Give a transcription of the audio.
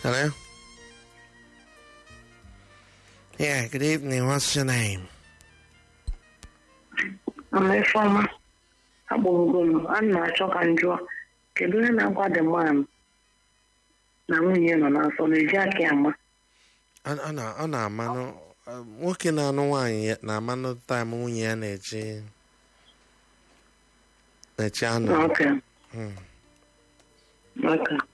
Hello? Yeah, good evening. What's your name? Amefọma agbụrụgo m a na-achọ ka m jụọ kedu onye na-agwa the man na nwunye nọ n'afọ na-eji aka ya ama Ọ ọ na- ọ na-amanụ uh, nwoke na-anụ nwaanyị ya- na-amanụ taịm nwunye ya na-eji na-eji anụ. Okay. Mm. Okay.